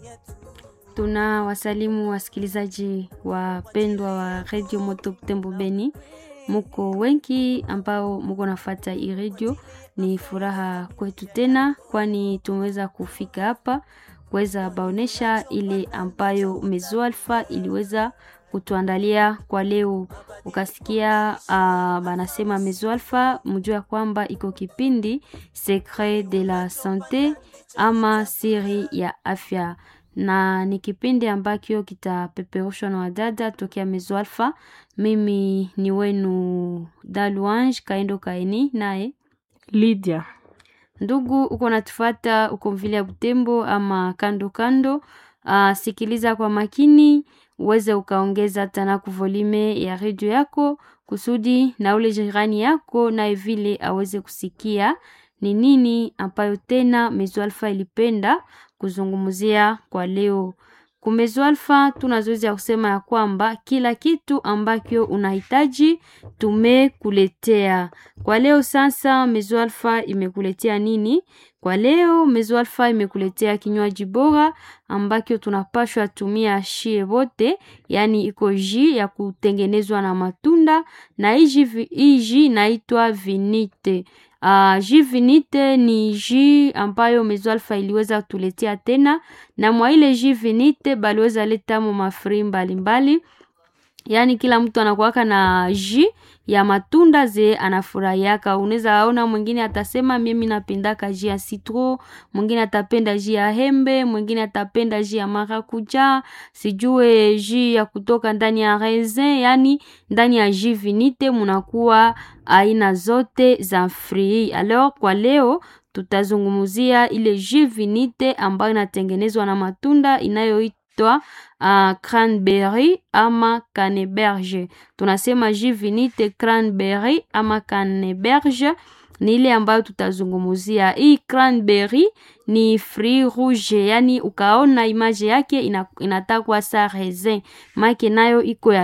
Tuna wasalimu wasikilizaji wapendwa wa redio Moto Butembo Beni, muko wengi ambao muko nafata hii redio. Ni furaha kwetu tena, kwani tumeweza kufika hapa kuweza baonesha ile ambayo Mezo Alpha iliweza kutuandalia kwa leo. Ukasikia uh, banasema Mezo Alpha, mjua ya kwamba iko kipindi Secret de la Sante ama siri ya afya na ni kipindi ambacho kitapeperushwa na wadada tokea Mezo Alpha. Mimi ni wenu Daluange Kaendo Kaini naye Lydia. Ndugu uko natufata uko mvile ya Butembo ama kando kando, uh, sikiliza kwa makini uweze ukaongeza tana kuvolime ya redio yako kusudi na ule jirani yako naye vile aweze kusikia ni nini ambayo tena Mezo Alpha ilipenda kuzungumzia kwa leo. Kumezo Alpha tuna zoezi ya kusema ya kwamba kila kitu ambacho unahitaji tumekuletea kwa leo. Sasa Mezo Alpha imekuletea nini kwa leo? Mezo Alpha imekuletea kinywaji bora ambacho tunapashwa tumia shie wote, yani iko ji ya kutengenezwa na matunda na hii ji inaitwa vinite. Uh, ji vinite ni ji ambayo Mezo Alpha iliweza kutuletea tena, na mwa ile ji vinite baliweza leta mo mafri mbalimbali, yaani kila mtu anakuwaka na ji ya matunda ze anafurahiaka. Unaweza ona mwingine atasema mimi napendaka ji ya citron, mwingine atapenda ji ya hembe, mwingine atapenda ji ya marakuja, sijue ji ya kutoka ndani ya raisin. Yani ndani ya ji vinite munakuwa aina zote za frui. Alors kwa leo tutazungumzia ile ji vinite ambayo inatengenezwa na matunda inayoitwa Uh, cranberry ama caneberge. Tunasema jus vinite cranberry ama caneberge ni ile ambayo tutazungumzia. Hii cranberry ni fruit rouge, yani ukaona image yake ina, inatakwa sa raisin make nayo iko ya